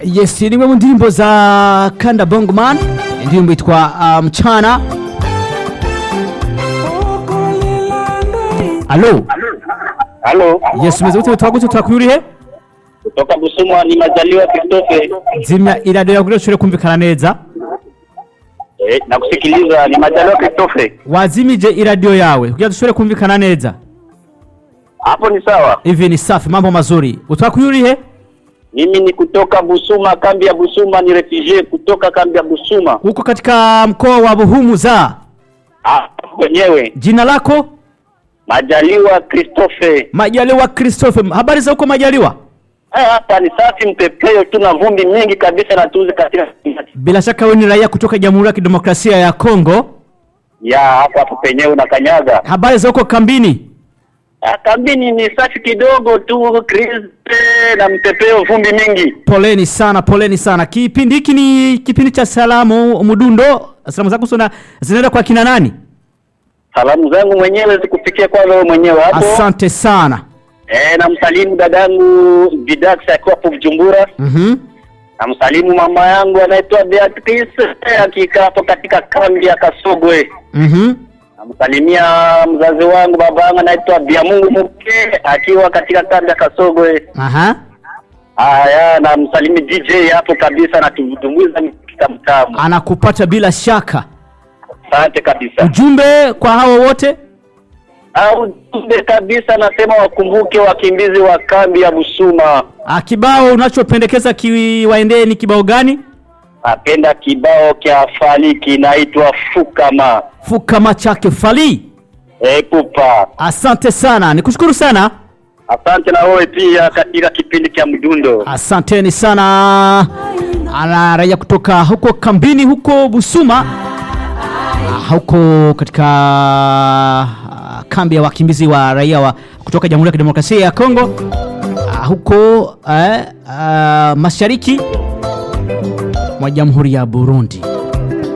yes ni imwe mu ndirimbo za kanda bongman indirimbo yitwa uh, mchana alo Halo, yes umeze gute twagutse twakuyurihe kutoka Busumwa ni Majaliwa Christophe. zimya iradiyo yawe kugira ushobore kumvikana neza Eh, nakusikiliza ni Majaliwa Christophe. wazimije iradiyo yawe kugira dushobore kumvikana neza Hapo ni sawa. hivi ni safi mambo mazuri utwakuyurihe Mimi ni kutoka Busuma, kambi ya Busuma, ni refugee kutoka kambi ya Busuma. huko katika mkoa wa buhumuza Ah, wenyewe jina lako Majaliwa Christophe. majaliwa christophe habari za huko majaliwa Eh, hapa ni safi mpepeo tu na vumbi mingi kabisa na tuzi katika bila shaka wewe ni raia kutoka jamhuri ya kidemokrasia ya kongo ya hapa hapo penyewe na kanyaga. habari za huko kambini Ah, kambini ni safi kidogo tu Kriste na mpepeo vumbi mingi. poleni sana poleni sana kipindi hiki ni kipindi cha salamu mudundo salamu zako sona zinaenda kwa kina nani Salamu zangu mwenyewe zikufikia kwa wewe mwenyewe hapo. asante sana Eh, namsalimu dadangu Bidax akiwa hapo Bujumbura. mhm Namsalimu mama yangu anaitwa Beatrice eh, akikaa hapo katika kambi ya Kasogwe. mhm Namsalimia mzazi wangu baba yangu anaitwa Biamungu Muke akiwa katika kambi ya Kasogwe. aha Haya, namsalimi DJ hapo kabisa na tumbuiza mtamu. anakupata bila shaka Asante kabisa. ujumbe kwa hao wote Au ujumbe kabisa nasema wakumbuke wakimbizi wa kambi ya Busuma. Ah, kibao unachopendekeza kiwaendee ni kibao gani Napenda kibao kya Fali kinaitwa Fukama. fukama chake fali Eh, pupa. asante sana nikushukuru sana Asante na wewe pia katika kipindi cha mdundo. asanteni sana ana raia kutoka huko kambini huko busuma Ah, huko katika ah, kambi ya wakimbizi wa raia wa kutoka jamhuri ya kidemokrasia ya kongo Ah, huko eh, ah, mashariki mwa jamhuri ya burundi